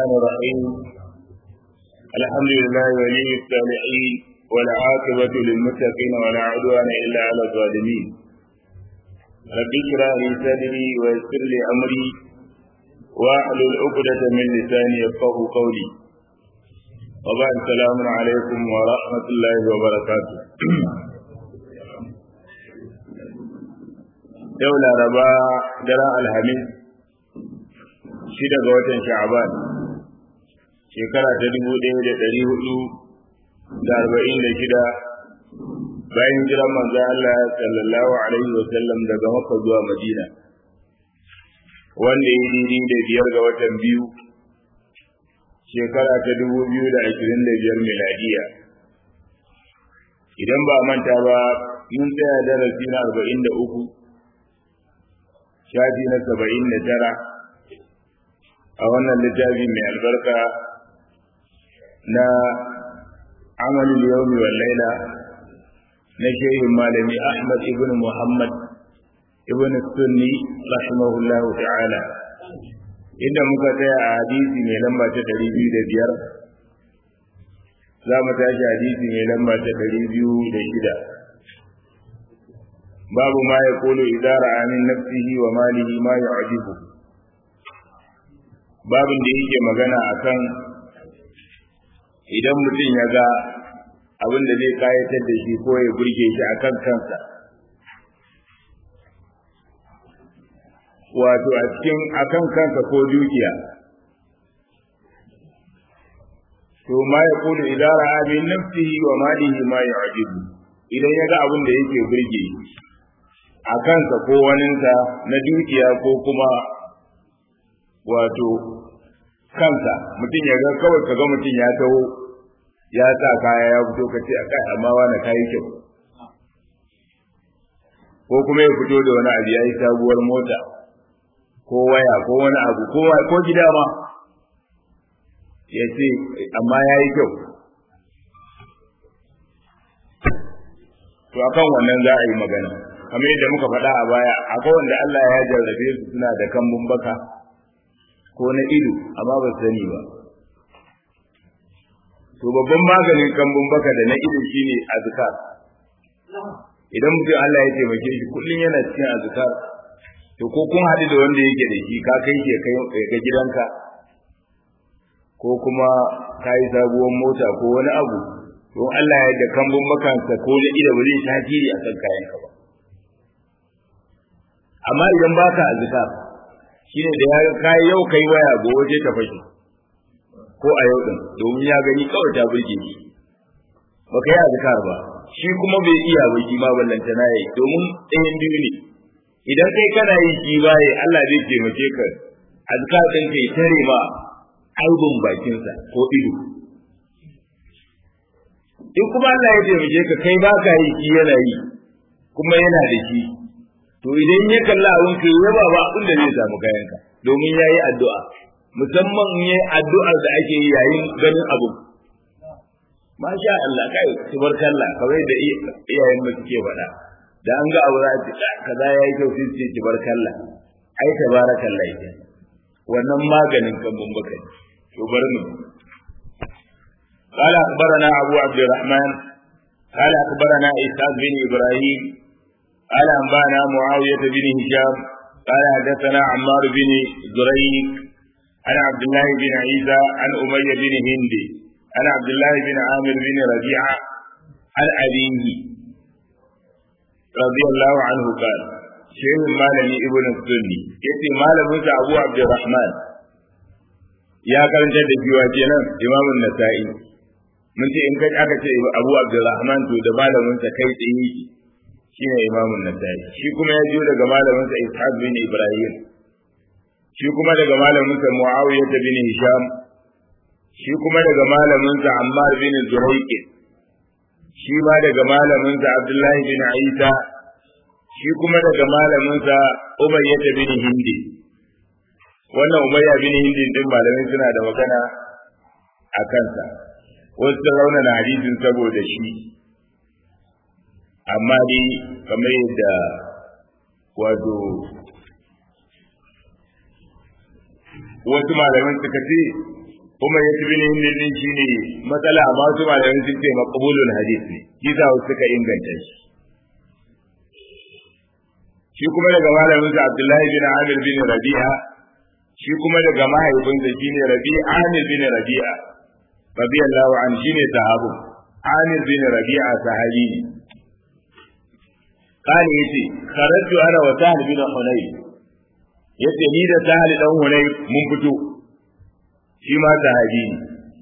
الرحمن الرحيم الحمد لله ولي الصالحين والعاقبة للمتقين ولا عدوان إلا على الظالمين رب اشرح لي صدري ويسر لي أمري واحلل عقدة من لساني يفقه قولي وبعد السلام عليكم ورحمة الله وبركاته yau laraba daren alhamis shida ga watan sha'aban shekara ta dubu ɗaya da ɗari hudu da arba'in da shida bayan jiran manzo Allah sallallahu alaihi wa sallam daga Makka zuwa Madina wanda ya yi da biyar ga watan biyu shekara ta dubu biyu da ashirin da biyar miladiya idan ba manta ba mun tsaya darasi na arba'in da uku shafi na saba'in da tara a wannan littafi mai albarka na amalin yaumi wal laila na shehin malami ahmad ibn muhammad ibn sunni rahimahullah ta'ala inda muka tsaya a hadisi mai lamba ta ɗari biyu da biyar za mu tashi hadisi mai lamba ta ɗari biyu da shida babu ma ya kolo idara amin nafsihi wa malihi ma ya ajibu babin da yake magana akan idan mutum ya ga abin da zai kayatar da shi ko ya burge shi akan kansa wato a cikin akan kansa ko dukiya to ma ya kolo idara amin nafsihi wa malihi ma ya ajibu idan ya ga abin da yake burge shi a kansa ko waninsa na dukiya ko kuma wato kansa mutum ya ga kawai ka ga mutum ya taho ya sa kaya ya fito ka ce a kai amma wani kayi kyau ko kuma ya fito da wani abu ya yi sabuwar mota ko waya ko wani abu ko gida ma ya ce amma ya yi kyau to akan wannan za a yi magana kamar yadda muka faɗa a baya akwai wanda Allah ya jarrabe su suna da kambun baka ko na ido amma ba su sani ba to babban maganin kambun baka da na ido shine azkar idan mutum Allah ya taimake shi kullum yana cikin azkar to ko kun haɗu da wanda yake da shi ka kai shi kai ga gidanka ko kuma ka yi sabuwar mota ko wani abu to Allah ya da kambun bakansa ko na ido ba zai tasiri akan kayanka ba amma idan baka azkar shine da ya kai yau kai waya gobe je ta fashi ko a yau din domin ya gani kawai ta burge shi ba kai azkar ba shi kuma bai iya ba shi ma ballanta na yi domin ɗayan biyu ne idan kai kana yi shi baye Allah zai taimake ka azkar din kai tare ma aibun bakinsa ko ido in kuma Allah ya taimake ka kai baka yi shi yana yi kuma yana da shi to idan ya kalla abin ka ya ba ba abin da zai samu kayanka domin ya yi addu'a musamman in yi addu'ar da ake yi yayin ganin abu masha Allah kai tubarkalla kamar da iyayen mu suke faɗa da an ga abu za a ce kaza ya yi kyau sai ce tubarkalla ai tabarakallah ita wannan maganin kan baka to bar mu قال أخبرنا أبو عبد الرحمن قال أخبرنا إسحاق بن إبراهيم قال أنبانا معاوية بن هشام قال حدثنا عمار بن زريق عن عبد الله بن عيسى عن أمية بن هند عن عبد الله بن عامر بن ربيعة عن أبيه رضي الله عنه قال شيخ مالني ابن السني يتي مال موسى أبو عبد الرحمن يا كرنت da jiwa kenan imamun nasa'i mun ce in kai aka ce abu abdurrahman to da malamin sa kai tsaye shine imamun nasai shi kuma ya jiyo daga malaminsa ishaq bin ibrahim shi kuma daga malaminsa muawiya bin hisham shi kuma daga malaminsa ammar bin zuhaiq shi ma daga malaminsa abdullahi bin isa shi kuma daga malaminsa umayya bin hindi wannan umayya bin hindi din malamin suna da magana a kansa wasu sun raunana hadisin saboda shi amma dai kamar yadda wato wasu malaman suka ce kuma ya tabi ne din shine matsala amma su malamin sun ce maqbulul hadith ne kisa suka inganta shi shi kuma daga malamin sa Abdullahi bin Amir bin Rabi'a shi kuma daga mahaifinsa shine Rabi'a Amir bin Rabi'a radiyallahu an shine sahabu Amir bin Rabi'a sahabi ne kani yace kharajtu ana wa Sahal bin Hunayf yace ni da Sahal dan Hunayf mun fito shi ma sahabi ne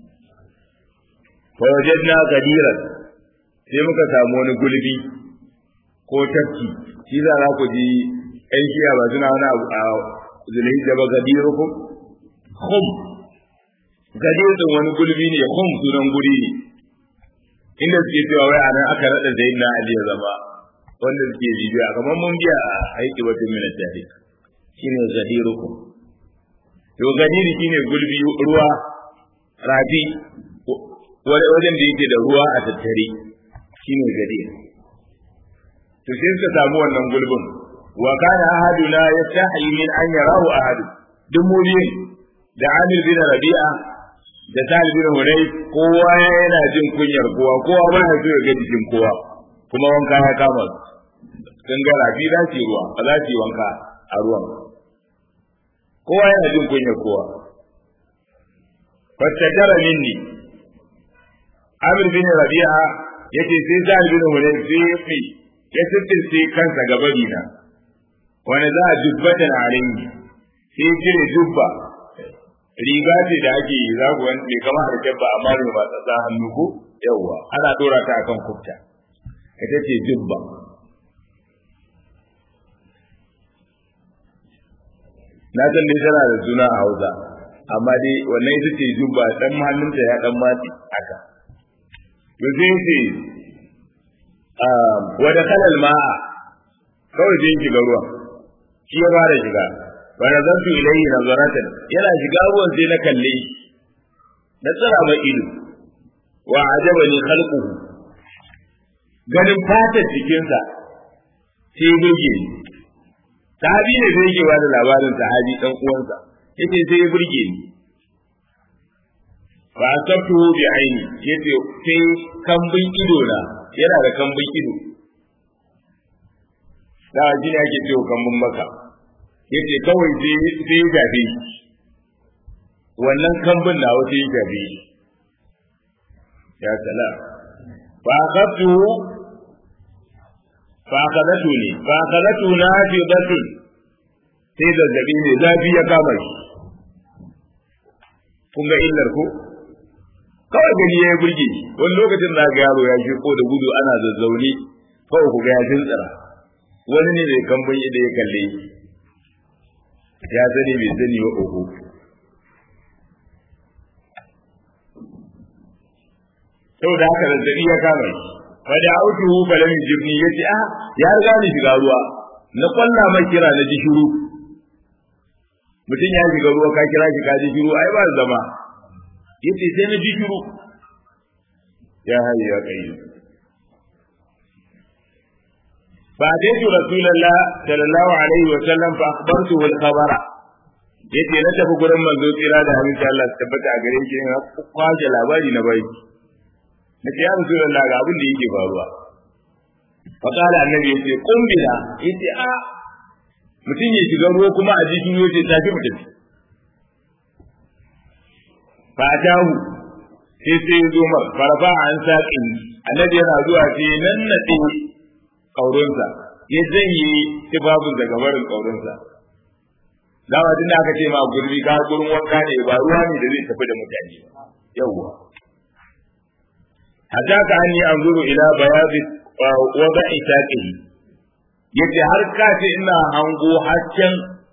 fa wajadna gadiran sai muka samu wani gulbi ko tafki shi za za ku ji ɗan shiya ba suna wani abu a zulai da ba gadirukum khum gadir din wani gulbi ne khum sunan guri ne inda suke cewa wai anan aka rada zainna ali ya zama wanda suke bibiya kamar mun biya a aiki wata mina jahil shine gadirukum to gadiri shine gulbi ruwa rafi wajen da yake da ruwa a tattare shine gadir to sai suka samu wannan gulbin wa kana ahaduna yastahi min an yarahu ahad duk mu biyun da Amir bin Rabi'a da Talib bin Hunay kowa yana jin kunyar kowa kowa ba ya so ya ga jikin kowa kuma wanka ya kama sun ga rafi za su ruwa ba za su yi wanka a ruwan kowa yana jin kunyar kowa fattajara minni Amir bin Rabi'a yace sai Talib bin Hunay sai ya fi ya sirtirce kansa gaba dina wani za a dubbatan alayhi sai cire dubba riga ce da ake yi za ku wani bai kama da dabba amma ne ba ta hannu ko yawwa ana dora ta akan kufta ita ce dubba na san dai tana da suna a hausa amma dai wannan ita ce dubba dan hannunta ya dan matsi haka to sai ce wa da kalal ma'a kawai sai shiga ruwan shi ya fara shiga wa nazartu ilayhi nazaratan yana shiga ruwan sai na kalle shi na tsara mai ido wa ajabani khalquhu ganin fatar jikinsa sai burge ni sahabi ne zai yake bada labarin sahabi dan uwansa yace sai ya burge ni fa asabtu bi aini yace sai kambin ido na yana da kambin ido da shi ne ake cewa kambin maka yace kawai sai sai ya gabe wannan kambin na wata ya gabe ya salam fa akhadtu fa akhadatu ni fa akhadatu nafidatun sai zazzabi ne zafi ya kama shi kun ga illar ko kawai gani ya burge shi wani lokacin da ga yaro ya ko da gudu ana zazzaune kawai ku ga ya tsira wani ne mai kambun da ya kalle ya sani bai sani wa oho saboda haka zazzabi ya kama shi fa da autuhu falam yujibni yace a ya riga ni shiga ruwa na kwalla mai kira na ji shiru mutum ya shiga ruwa ka kira shi ka ji shiru ai ba zama yace sai na ji shiru ya hayyu ya qayyum فأتيت رسول الله صلى الله عليه وسلم فأخبرته الخبر yace na tafi gurin manzo tsira da hannun Allah su tabbata a gare shi na kwaje labari na bai na ce ya rasulullah ga abin da yake faruwa fa kala annabi yace kun bila yace a mutum ya shiga ruwa kuma a jikin yace tafi mu tafi fa atahu sai sai zo mar farfa an saqin annabi yana zuwa sai nan nade kaurinsa ya janye tibabun daga barin kaurinsa dama tun da aka ce ma gurbi ka gurin wanka ne ba ruwa ne da zai tafi da mutane yawwa hatta ka anni anzuru ila bayadi wada'i taqihi yace har ka ce ina hango hasken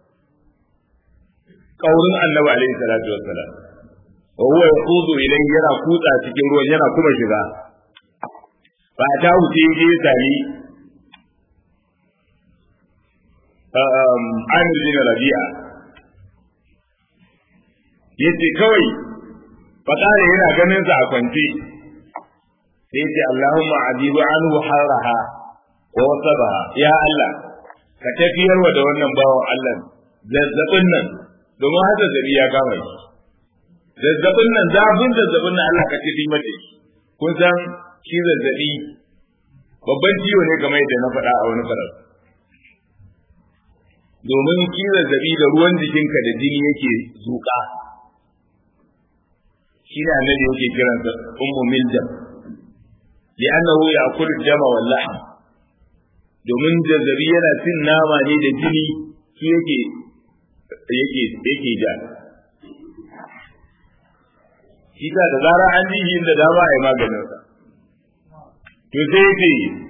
kaurin annabi alaihi salatu wassalam wa huwa yaqudu ilayhi yana kutsa cikin ruwan yana kuma shiga ba ta wuce je sami Amir bin Rabi'a yace kawai fakare yana ganin sa a kwance sai yace Allahumma ajibu anhu haraha wa wasabaha ya Allah ka tafiyar wa da wannan bawan Allah zazzabin nan domin haka zabi ya kama shi zazzabin nan zafin zazzabin nan Allah ka ce bi mata kun san shi zazzabi babban ciwo ne kamar yadda na faɗa a wani farar domin shi zazzabi da ruwan jikinka da jini yake zuƙa shi ne annabi yake kiransa ummu miljam li'annahu ya'kulu dama wal lahm domin zazzabi yana cin nama ne da jini su yake yake yake ja shi da zarar an ji shi da dama a yi maganin sa to sai yake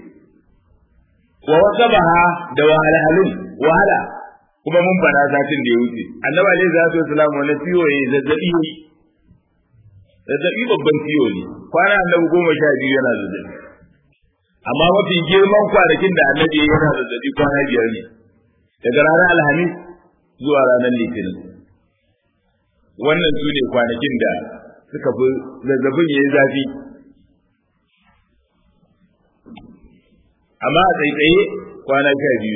wa wasabaha da wahalhalun wahala kuma mun bana satin da ya wuce annabi alaihi salatu wasalam wani ciwo ya zazzabi ne zazzabi babban ciwo ne kwana annabi goma sha biyu yana zazzabi amma mafi girman kwanakin da annabi ya yana zazzabi kwana biyar ne daga ranar alhamis zuwa ranar litinin wannan su ne kwanakin da suka fi zazzabin ya yi zafi amma a tsaitsaye kwana sha biyu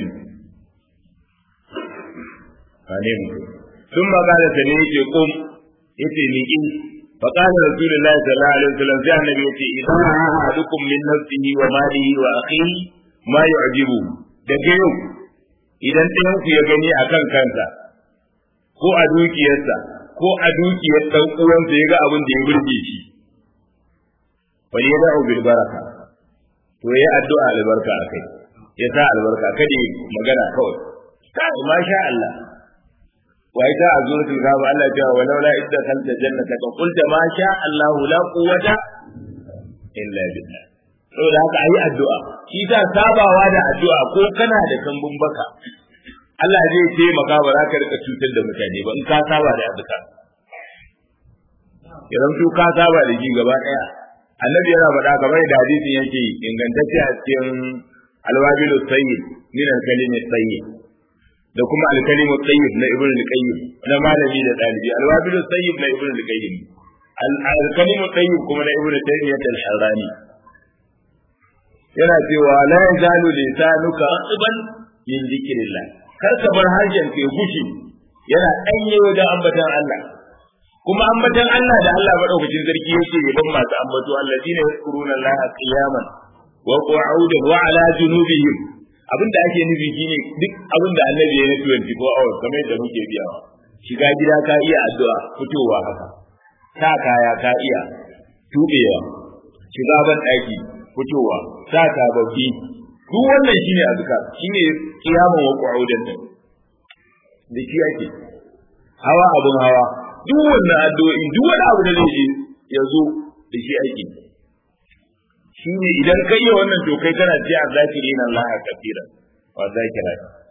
ne mutum sun magana ta ne yake kum yace miƙin فقال رسول الله صلى الله عليه وسلم في النبي يتي إذا أحدكم من نفسه وماله وأخيه ما يعجبه daga yau idan ɗayanku ya gani a kan kansa ko a dukiyarsa ko a dukiyar ɗan uwansa ya ga abin da ya burge shi fa ya da'u bil baraka to ya addu'a albarka akai ya sa albarka kada magana kawai kai masha Allah وإذا أزورت الكعبة الله جاء ولولا إذ دخلت جنتك قلت ما شاء الله لا قوة إلا بالله saboda haka ayi addu'a shi ta sabawa da addu'a ko kana da kambun baka Allah zai taimaka ba za ka rika cutar da mutane ba in ka saba da addu'a idan su ka saba da ji gaba daya annabi yana faɗa kamar da hadisin yake ingantacce a cikin alwabilu sayyid min al-kalimi sayyid da kuma alkalimu tayyib na ibn al-qayyim na malami da dalibi alwabilu tayyib na ibn al-qayyim alkalimu tayyib kuma na ibn taymiyyah al-harrani yana cewa la yazalu lisanuka ratiban min dhikrillah kar ka bar harshen ka gushi yana danye wajen ambatan Allah kuma ambatan Allah da Allah madaukakin sarki yake yaban masu ambato allazina yazkuruna Allah qiyaman wa qu'udan wa ala junubihim abin da ake nufi shine duk abin da annabi ya yi 24 hours kamar yadda muke biyawa shiga gida ka iya addu'a fitowa haka sa kaya ka iya tubewa shiga ban daki fitowa sa sababbi duk wannan shine azkar shine kiyamun wa qu'udan din da shi ake hawa abun hawa duk wannan addu'o'i duk wani abu da zai ya zo da shi ake shi ne idan kai yi wannan to kai kana ce a zakiri na Allah kafira wa zakira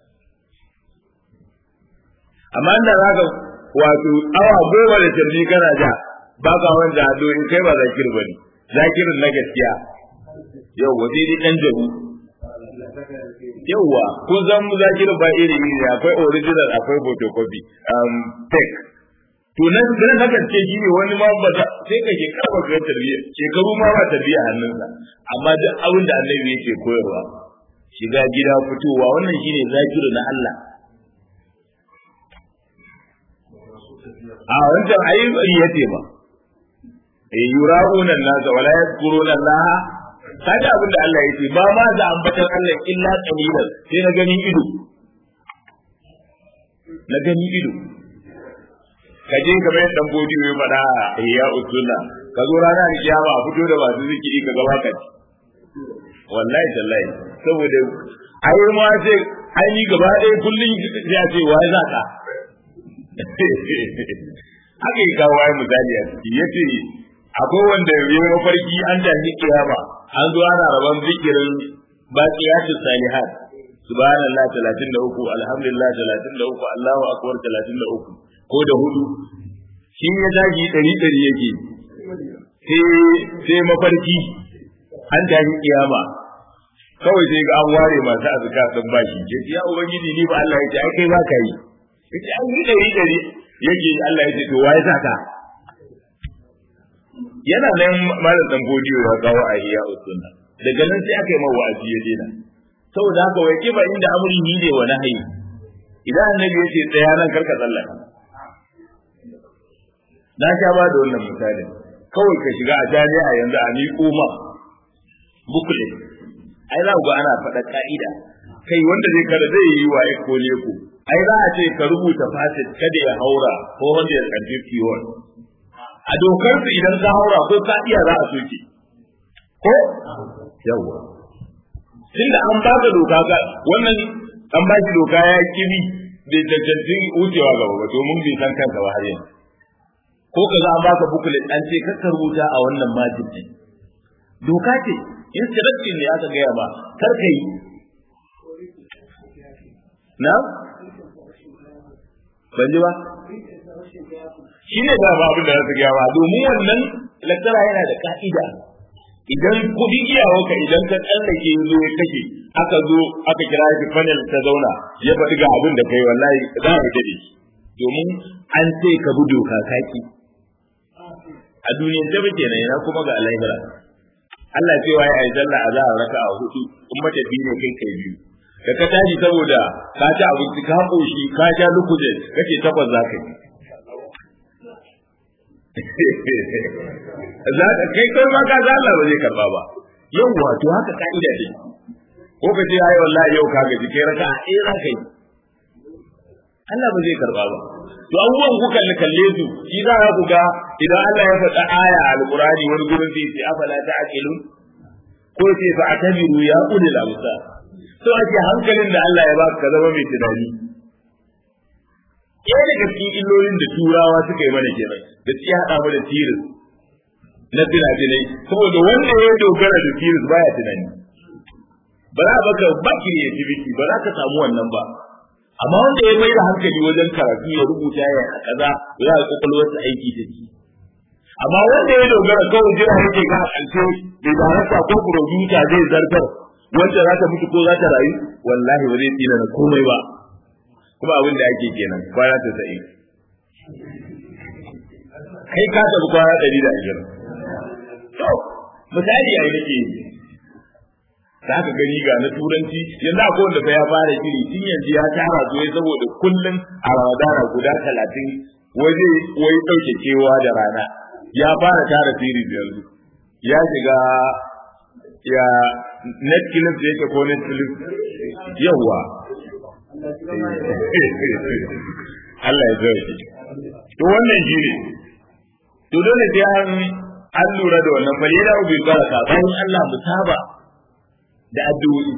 amma da zaka wato awa goma da tarbi kana ja ba ka wanda ado in kai ba zakir bane zakirin na gaskiya yau wasi dai dan jabu yauwa kun san mu zakirin ba iri iri akwai original akwai photocopy um fake to nan da na gaske shi ne wani ma ba sai ka ke karba ga tarbiyya shekaru ma ba tarbiyya hannunsa amma duk abin da annabi yake koyarwa shiga gida fitowa wannan shine zakiru na Allah a wancan ayi ya ce ba eh yura'una nasa wala yadhkuruna Allah kaga abin da Allah yake ba ma da ambatan Allah illa qalilan sai na gani ido na gani ido ka je kamar yadda dan bodi ya faɗa ya usulla ka zo rana da kiyama a fito da masu zikiri ka gaba ka ci wallahi tallahi saboda ai ma sai ai ni gaba ɗaya kullun ya ce wai za ka haka yi kawo ai misali a ciki yace akwai wanda ya yi mafarki an tashi kiyama an zo ana rabon zikirin baqiyatu salihat subhanallah 33 alhamdulillah 33 Allahu akbar 33 ko da hudu shi ya zagi ɗari ɗari yake sai mafarki an tafi kiyama kawai sai ga an ware masu azuka sun bashi ya ce ya ubangiji ni ba Allah ya ce ai kai ba ka yi ya ce an yi ɗari ɗari yake Allah ya ce to waye saka yana nan malam dan godiyo ya kawo a iya usunna daga nan sai aka yi mawa wa'azi ya dena saboda haka wai kiba inda amri ni ne wa nahyi idan annabi ya ce tsaya nan karka tsallaka na sha ba da wannan misali kawai ka shiga a jami'a yanzu a miƙo ma bukule ai za ku ga ana faɗa ka'ida kai wanda zai kada zai yi wa ko leko ai za a ce ka rubuta fasit kada ya haura ko wanda ya karfi kiwon a dokar su idan ka haura ko ka iya za a soke ko yawa tunda an baka doka ga wannan an ba shi doka ya kibi bai cancanci wucewa gaba ba domin bai san kansa ba har yanzu ko ka za a baka bukulet an ce ka rubuta a wannan majin ne doka ce instruction ne aka gaya ba kar ka yi na ban ji ba shi ne da ba abin da za su gaya ba domin wannan laktara yana da ka'ida idan kuɗi iyawarka idan ka tsallake zo ya kashe aka zo aka kira shi panel ta zauna ya faɗi ga abin da kai wallahi za a fita da shi domin an ce ka bi doka kaki a duniyar ta bace na yana kuma ga alaihira Allah cewa ya yi sallah a zahar raka a hudu in matafi ne kai kai biyu da ka tashi saboda ka ci abinci ka koshi ka sha lukuje kake takwas za ka yi za ka kai kai ma ka Allah ba zai karba ba yau wato haka ka'ida ce ko ka ce ai wallahi yau ka gaji kai raka a ɗaya za ka yi Allah ba zai karba ba to abubuwan ku kalli kalle su shi za ku ga idan Allah ya faɗa aya a alqur'ani wani gurin sai ce afala ta'qilun ko ce fa atabiru ya ulil absar to ake hankalin da Allah ya baka ka zama mai tunani ɗaya daga cikin illolin da turawa suka yi mana kenan da su haɗa mu da tiris na tunanai saboda wanda ya dogara da tiris baya tunani ba za baka ba creativity ba za ka samu wannan ba amma wanda ya mai da hankali wajen karatu ya rubuta ya a kaza za a kwakwalwarsa aiki da shi amma wanda ya dogara kawai jira yake ga a ƙarshe bai darasa ko producer zai zartar wanda za ta mutu ko za ta rayu wallahi ba zai tsina na komai ba kuma abin da ake kenan kwana ta sa'i kai ka tafi kwana ɗari da ashirin to misali a nake yi za ka gani ga na turanci yanzu akwai wanda fa ya fara shiri tun yanzu ya tara su ya saboda kullum a ramadana guda talatin waje wai ɗauke kewa da rana ya fara tara siri yanzu ya shiga ya netflix da yake ko netflix yawwa Allah ya zai to wannan shi ne to dole sai an an lura da wannan bale da ubi baraka bayan Allah mu saba da addu'o'i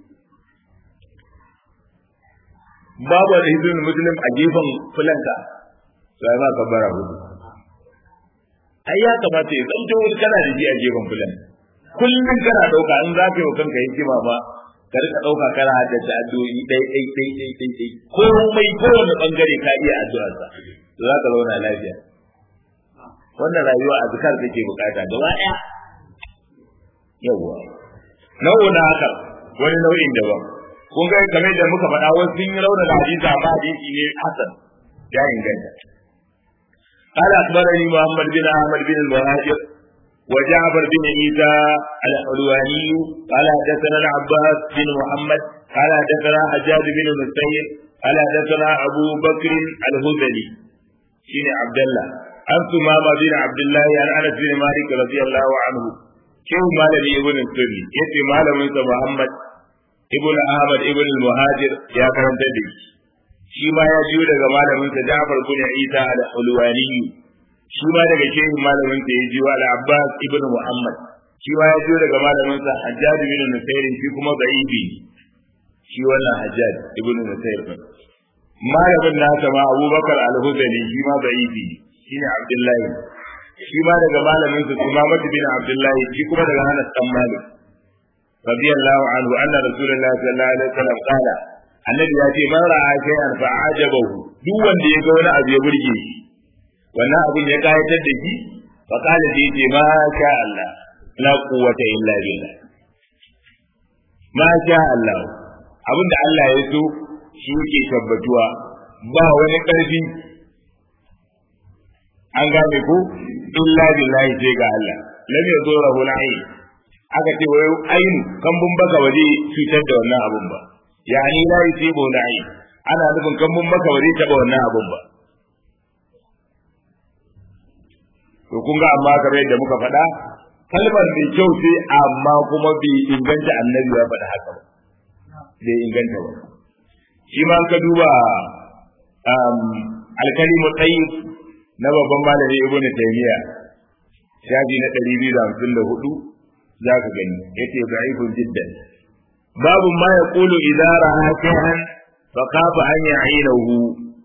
babu da hizbin muslim a gefen fulanka sai ma ka bara hudu ai ya kamata ya zanto wani kana da ji a gefen fulan kullum kana dauka in za ka yi wa kanka hikima ba ka rika dauka kana haddace addu'o'i dai dai dai dai dai dai komai kowane bangare ka iya addu'arsa to za ka zauna lafiya wannan rayuwa a zikar take bukata gaba daya yawwa nau'u na haka wani nau'in daban kun ga kamar da muka faɗa wasu sun yi rauna da hadisi amma hadisi ne hasan ya inganta قال أخبرني محمد بن أحمد بن المهاجر وجعفر بن عيسى الحلواني قال حدثنا العباس بن محمد قال حدثنا حجاج بن المسيب قال حدثنا أبو بكر الهذلي شين عبد الله عن ثمامة بن عبد الله عن أنس بن مالك رضي الله عنه شيخ مالك ابن السري يتي مالك محمد ابن أحمد ابن المهاجر يا كرم تدري shi ma ya jiyo daga malamin sa Ja'far bin Isa al-Hulwani shi ma daga shehin malamin sa ya jiyo al-Abbas ibn Muhammad shi ma ya jiyo daga malamin sa Hajjaj bin Nusayr shi kuma da'ifi shi wannan Hajjaj ibn Nusayr malamin nasa ma Abubakar al-Hudali shi ma da'ifi shine Abdullahi shi ma daga malamin sa Umamah bin Abdullahi shi kuma daga Anas dan Malik radiyallahu anhu anna rasulullahi sallallahu alaihi wasallam qala annabi ya ce man ra'a shay'an fa ajabahu duk wanda ya ga wani abu ya burge shi wannan abin ya kayatar da shi fa qala sai ce ma sha Allah la quwwata illa billah ma sha Allah abin da Allah ya so shi yake tabbatuwa ba wani ƙarfi an gane ko illa billahi sai ga Allah lam yadurahu al-ayn aka ce wai ayin kambun baka waje cutar da wannan abun ba yani la yusibu na'i ana nufin kan mun maka bare taba wannan abun ba to kun ga amma kamar yadda muka faɗa kalmar mai kyau ce amma kuma bai inganta annabi ya faɗa haka ba bai inganta ba shi ma ka duba alkalimu tayyib na babban malami ibnu taymiya shafi na 254 zaka gani yace da'ifun jiddan babu ma yaqulu idza ra'a shay'an fa kafa an ya'ilahu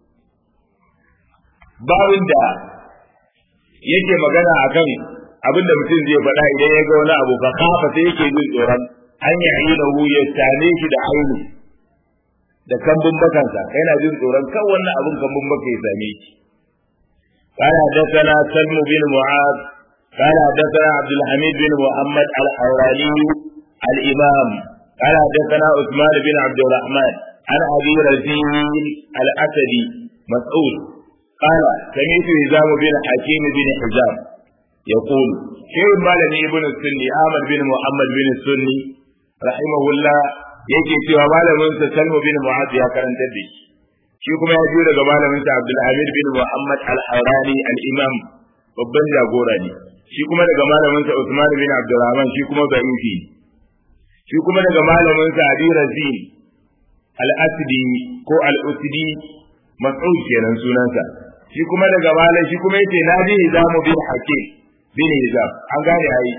babin da yake magana akan abin da mutum zai faɗa idan ya ga wani abu fa kafa sai yake jin tsoron an ya'ilahu ya tane shi da aini da kambun bakansa yana jin tsoron kan wannan abin kambun baka ya same shi قال حدثنا سلم بن معاذ قال حدثنا عبد الحميد بن محمد الحوراني الإمام قال حدثنا عثمان بن عبد الرحمن عن أبي رزين الأسدي مسعود قال سمعت هزام بن حكيم بن حزام يقول شيخ مالني ابن السني آمن بن محمد بن السني رحمه الله yake cewa malamin sa Salmu bin Mu'adh ya karanta da shi shi kuma ya biyo daga malamin sa Abdul Hamid bin Muhammad Al-Harani Al-Imam babban jagora ne shi kuma daga malamin sa Usman bin Abdurrahman shi kuma da'ifi shi kuma daga malamin sa Abi Razin Al-Asdi ko Al-Usdi Mas'ud kenan sunansa shi kuma daga malam shi kuma yace na ji Hizam bin Hakim bin Hizam an gane ai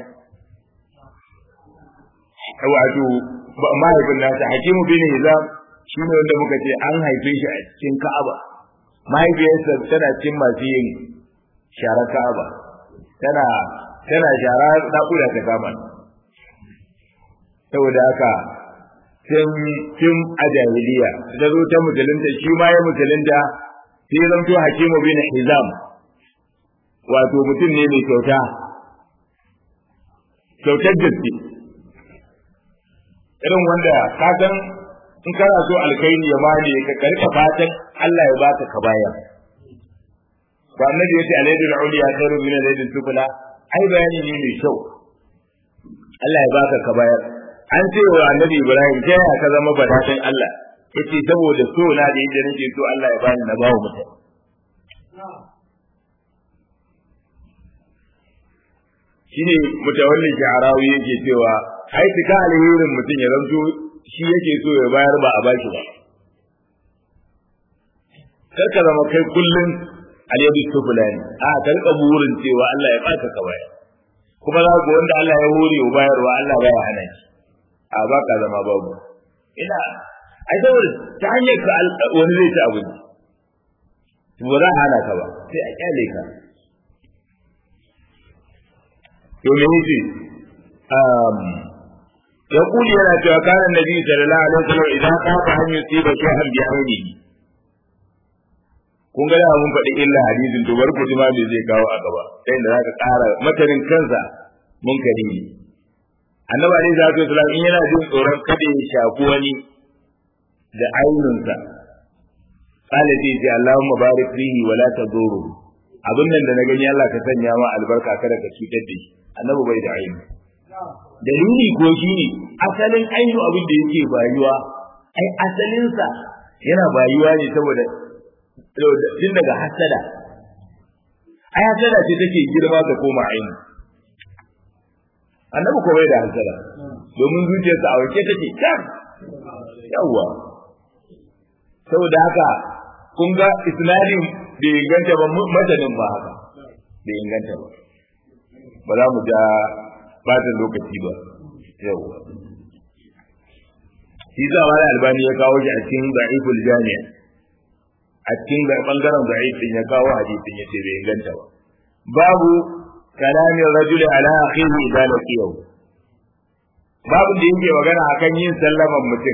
wato mahaifin nasa Hakimu bin Hizam shi ne wanda muka ce an haife shi a cikin Ka'aba mahaifiyarsa tana cikin masu yin shara Ka'aba tana tana shara naƙuda ta kama saboda haka tun tun a jahiliya da zo ta musulunta shi ma ya musulunta sai zanto Hakimu bin Hizam wato mutum ne mai kyauta kyautar gaske irin wanda ka san in kana so alkhairi ya mane ka karka fatan Allah ya baka ka bayar ba annabi yace alaydul uliya khairu min alaydul sufla ai bayani ne mai kyau Allah ya baka ka bayar an ce wa annabi Ibrahim ta yaya ka zama badatan Allah yace saboda so na da yadda nake so Allah ya bani na bawo mutane shine mutawallin sha'arawi yake cewa ai tuka alherin mutum ya zanto shi yake so ya bayar ba a baki ba kar ka zama kai kullun alyadu sufulani a ka rika burin cewa Allah ya baka ka bayar kuma za ku wanda Allah ya hore wa bayarwa Allah baya hana shi a ba ka zama babu ina ai saboda ta hanyar ka wani zai ci abinci ba za a hana ka ba sai a kyale ka to me yake يقول يا كان النبي صلى الله عليه وسلم إذا خاف أن يصيب شيئا بعينه kun ga da mun faɗi illa hadisin to bar ku ji ma me zai kawo a gaba sai da zaka ƙara matanin kansa mun kari ne annabi alaihi salatu wasallam in yana jin tsoron kada ya shafi wani da ainunsa qala sai ce Allahumma barik fihi wa la taduru abin nan da na gani Allah ka sanya ma albarka kada ka cutar da shi annabi bai da aini dalili ko shi ne asalin ainu abin da yake bayuwa ai asalinsa yana bayuwa ne saboda tun daga hasada ai hasada ce take girma ta koma ainu annabi ko bai da hasada domin zuciyarsa a wake take can yawwa saboda haka kun ga isnadin bai inganta ba matanin ba haka bai inganta ba ba za mu ja bata lokaci ba yau shi za wani albani ya kawo shi a cikin da'iful jami'a a cikin bangaren da'if din ya kawo hadisin ya ce bai inganta ba babu kalamin rajuli ala akhihi idza laqiyahu babu da yake magana akan yin sallaman mutum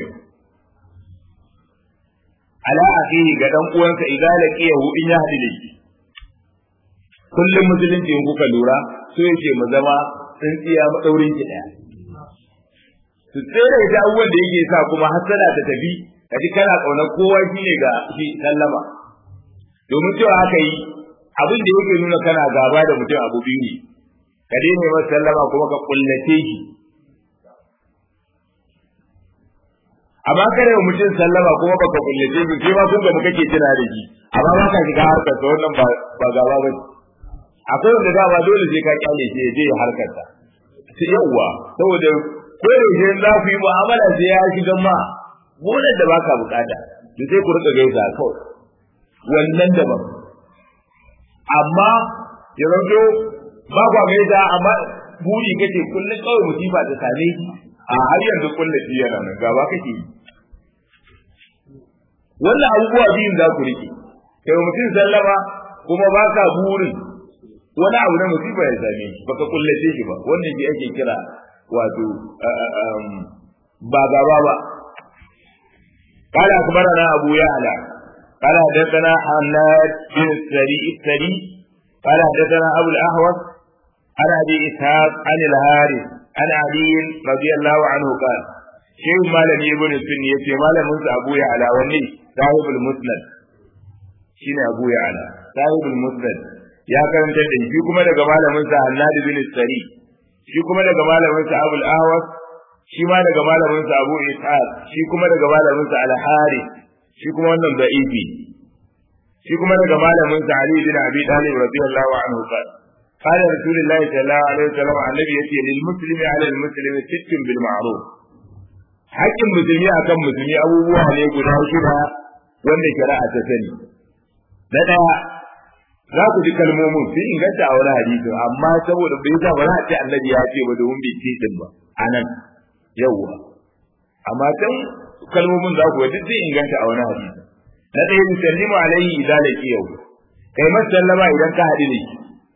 ala akhihi ga dan uwansa idza laqiyahu in ya hadu da shi kullum musulunci in kuka lura so yake mu zama tsintsiya maɗaurin ki ɗaya. Su tsere ita abubuwan da yake sa kuma hasada ta tafi, ka ji kana ƙaunar kowa shi ne ga shi sallama. Domin cewa haka yi, abin da yake nuna kana gaba da mutum abu biyu ne, ka daina masa sallama kuma ka kullace shi. Amma kada wa mutum sallama kuma baka kullace shi, sai ma kun ga kake tuna da shi, amma ba ka shiga harkar wannan ba gaba ba akwai wanda dama dole sai ka kyale shi ya je ya harkarsa sai yawwa saboda ko da yake za ku yi mu'amala sai ya shiga ma gonar da baka bukata to sai ku rika gaisa kawai wannan daban amma ya zanto ba kwa gaisa amma buri kace kullum kawai musiba ta same ki a har yanzu kullum shi yana nan gaba kake yi wannan abubuwa biyun za ku rike kai mutum sallama kuma ba ka burin wani abu na musiba ya same shi baka kullace shi ba wannan shi ake kira wato ba gaba ba قال أخبرنا أبو يعلى قال حدثنا حماد بن السري السري قال حدثنا أبو الأهوس عن أبي إسحاق عن الهارث عن علي رضي الله عنه قال شيخ مالك ابن السنية مالك موسى أبو يعلى وني صاحب المسند شين أبو يعلى صاحب المسند ya karanta da shi kuma daga malamin sa Hannad bin Sari shi kuma daga malamin sa Abu al-Ahwas shi ma daga malamin sa Abu Ishaq shi kuma daga malamin sa Al-Harith shi kuma wannan da'ifi shi kuma daga malamin sa Ali bin Abi Talib radiyallahu anhu qala قال رسول الله صلى الله عليه وسلم عن النبي يتي للمسلم على المسلم ست بالمعروف hakkin musulmi akan musulmi abubuwa ne guda shida wanda shari'a ta sani na daya za ku ji kalmomin sun inganta a wani hadisi amma saboda bai sa ba za a ce annabi ya ce ba domin bai ce din ba anan yawwa amma can kalmomin za ku duk sun inganta a wani hadisi na ɗaya musallimu alaihi idan laki yau kai masallama idan ka haɗu da shi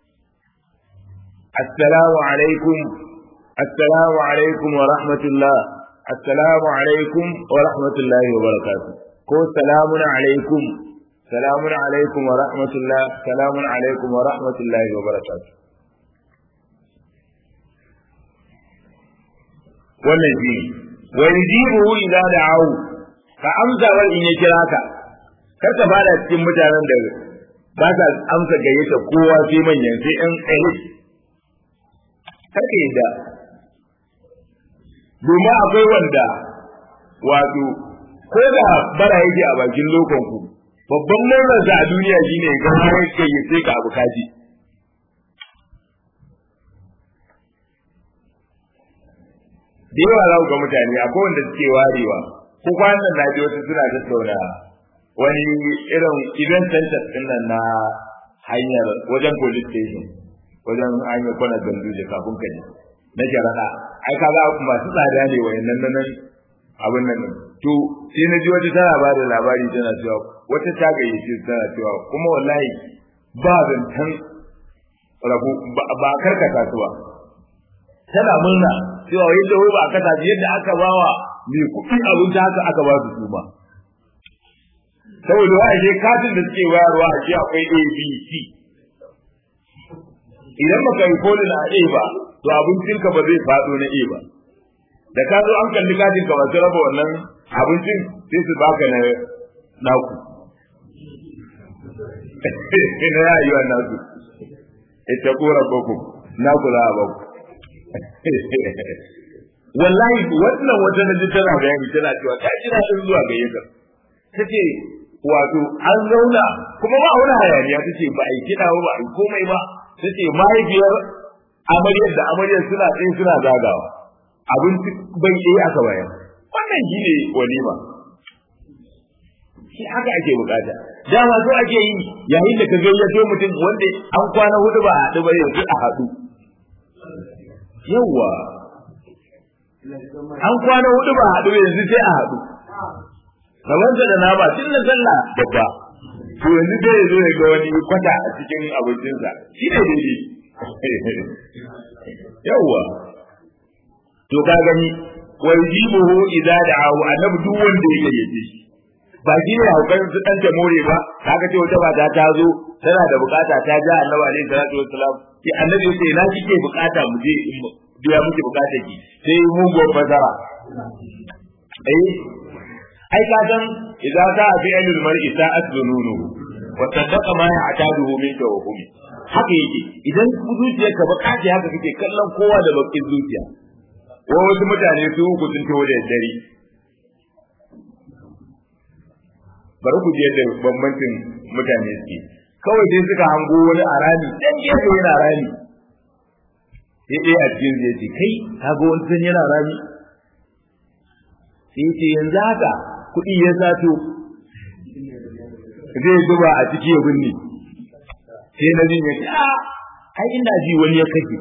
assalamu alaikum assalamu alaikum wa rahmatullah assalamu alaikum wa rahmatullahi wa barakatuh ko salamun alaikum salamun alaikum wa rahmatullah salamun alaikum wa rahmatullahi wa barakatuh wannan shi wa yujibuhu idza da'ahu ka amsa wa in ya kira ka kar ka fara cikin mutanen da ba sa amsa gayyata kowa sai manyan sai ɗan tsaye kar ka yadda domin akwai wanda wato ko da bara yake a bakin lokon ku babban murnar a duniya shine ga har gayyace ka abu kaji da yawa za ku ga mutane akwai wanda suke warewa ko kwanan na ji wasu suna tattauna wani irin event center din nan na hanyar wajen police station wajen hanyar kwana gandu da kafin ka ji na sharaɗa ai kaga masu tsada ne wayannan nan abin nan to sai na ji wata tana ba da labari tana cewa wata ta gayyace tana cewa kuma wallahi ba zantan rabu ba karkata su ba tana murna cewa yadda wai ba aka tafi yadda aka bawa mai kuɗi abin ta haka aka ba su su ba saboda wa ashe katin da suke wayarwa a ce akwai A B C idan baka yi kolin a A ba to abincinka ba zai faɗo na A ba da ka zo an kalli katin ka masu raba wannan abincin sai su baka na naku na ya yi wa naku ita kora boko naku za a baku wallahi wannan wata na tana bayani tana cewa ta ji na zuwa gayyatar ta ce wato an zauna kuma ba wani hayaniya ta ce ba a yi kiɗa ba ba a yi komai ba ta ce mahaifiyar amaryar da amaryar suna tsaye suna zagawa abinci bai ɗaya aka bayan wannan shi ne walima shi haka ake bukata dama so ake yi yayin da ka gayyato mutum wanda an kwana hudu ba a haɗu ba yanzu a haɗu yawwa an kwana hudu ba a haɗu yanzu sai a haɗu kamar da nama tun na sallah babba to yanzu sai ya zo ya ga wani kwata a cikin abincinsa shi ne daidai yawwa to ka gani wa yujibuhu idza da'ahu annabi duk wanda ya gayyace shi ba shi ne haukan su dan ta more ba kaga ce wata mata ta zo tana da bukata ta ja annabi alaihi salatu wassalam ki annabi ya ce na kike bukata mu je biya miki bukatar ki sai mu go bazara eh ai ka san idza ta fi ilal mar'i sa'at dununu wa saddaqa ma ya'taduhu min tawhumi haka yake idan zuciyarka bakaci haka kake kallon kowa da bakin zuciya wa wasu mutane su uku sun tawo da dare bari ku je da bambancin mutane suke kawai sai suka hango wani a rami dan gefe yana rami sai ɗaya a cikin zai ce kai ka ga wani san yana rami sai ce yanzu haka kuɗi ya sato zai zuba a ciki ya binne sai na jin ya ce a ai ina ji wani ya kashe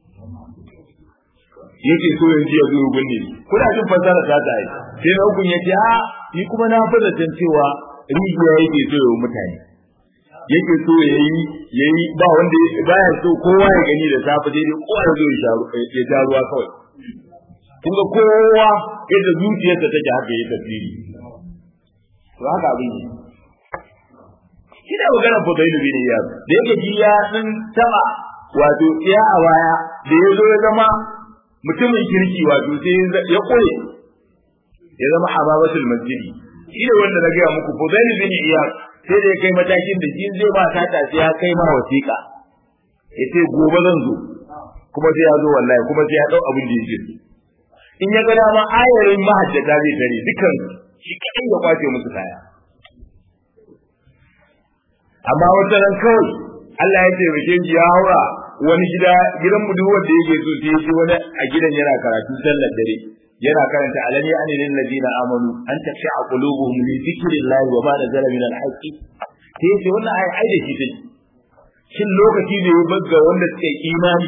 yake so yanzu ya zo ya binne kuna jin fasara ta ta yi sai na hukun ya ce a ni kuma na fi zaton cewa rijiya yake so ya mutane yake so ya yi ya yi ba wanda baya so kowa ya gani da safe daidai kowa ya zo ya sha ruwa kawai kun ga kowa yadda zuciyarsa take haka ya tafsiri to haka abin ne shi da magana fadailu bin iyad da yake ji ya din taba wato ya a baya da ya zo ya zama mutumin kirki wato sai ya koye ya zama hababatul masjidi shi ne wanda na gaya muku fadailu bin iyad sai da ya kai matakin da shi zai ba ta sai ya kai ma wasiƙa ya ce gobe zan zo kuma sai ya zo wallahi kuma sai ya dau abin da yake in ya ga dama ayarin mahajjata zai tare dukan shi kadai ya kwace musu kaya amma wata ran kawai Allah ya ce bace shi ya haura wani gida gidan mu duk wanda yake so sai shi wani a gidan yana karatu sallar dare yana karanta alani anil ladina amanu an taksha qulubuhum li dhikrillahi wa ma nazala min al-haqqi sai yace wannan ai ai da shi take shin lokaci ne ya bagga wanda suke imani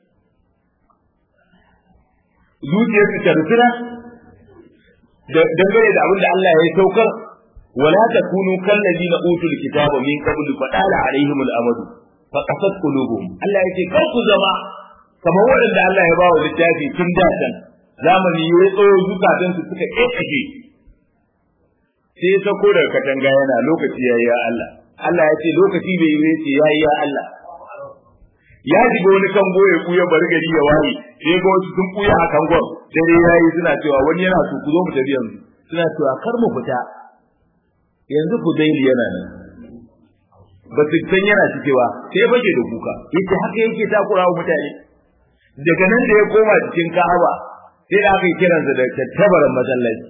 zuciyar su tarfira dangane da abin da Allah ya saukar wala takunu kal ladina utul kitaba min qabl fa dala alaihim al-amad fa qasat qulubuhum Allah yace kar ku zama kamar wanda Allah ya ba wa littafi tun da can zamani ya tsayo zukatan su suka kekashe sai ya sako daga katanga yana lokaci yayi ya Allah Allah ya ce lokaci bai yi ce yayi ya Allah ya shiga wani kango ya kuya bari gari ya waye sai ga wasu sun kuya a kangon dare yayi suna cewa wani yana so ku zo mu tafi yanzu suna cewa kar mu fita yanzu ku daili yana nan ba su san yana cikewa sai bage da kuka yace haka yake takura wa mutane daga nan da ya koma cikin Ka'aba sai da aka yi kiransa da tattabaran masallaci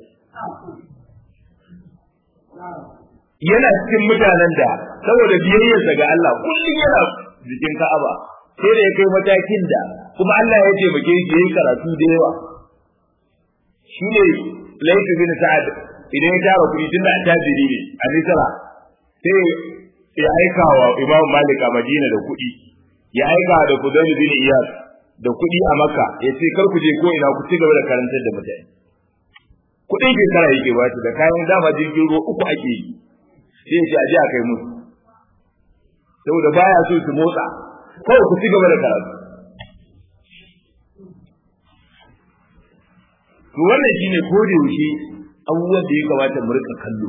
yana cikin mutanen da saboda biyayyarsa ga Allah kullum yana jikin Ka'aba sai da ya kai matakin da kuma Allah ya taimake shi yayi karatu da yawa shi ne Layth bin Sa'ad idan ya tara kuɗi tunda tajiri ne a Misra sai ya aika wa Imam Malik a Madina da kuɗi ya aika da Fudayl bin Iyas da kuɗi a Makka ya ce kar ku je ko ina ku ci gaba da karantar da mutane kuɗin shekara yake ba da kayan dama jirgin ruwa uku ake yi sai ya ce a je a kai musu saboda baya so su motsa kawai ku ci gaba da karatu to wannan shine ko da yaushe abubuwan da ya kamata mu rika kallo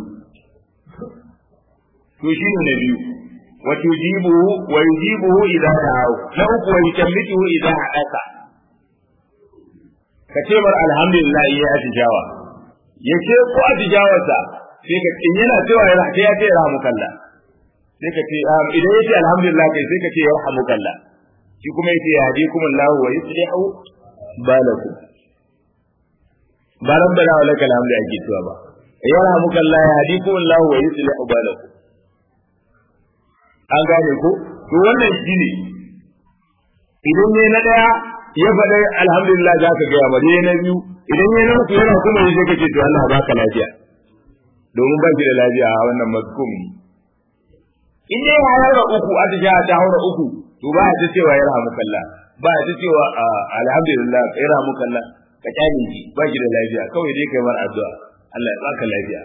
to shine na biyu wa tujibuhu wa yujibuhu idza da'u na uku wa yukallitu idza hadaka ka ce mar alhamdulillah ya atijawa ya ce ko atijawarsa sai ka in yana cewa ya sai ya ce rahmukallah sai ka ce idan ya ce alhamdulillah kai sai ka ce yarhamukallah shi kuma yace yahdikum Allah wa yuslihu balakum ba rabbana wa lakal hamdu ake cewa ba yarhamukallah yahdikum Allah wa yuslihu balakum an gane ko to wannan shine idan ne na daya ya faɗa alhamdulillah za ka gaya mare na biyu idan ya na uku yana kuma sai ka ce to Allah baka lafiya domin ba shi da lafiya a wannan mazkum ne in dai ya haura uku atisha ta haura uku to ba ya ta cewa ya rahamu kalla ba ya ta cewa alhamdulillah ya rahamu kalla ka kyale shi ba shi da lafiya kawai dai kai mar addu'a Allah ya baka lafiya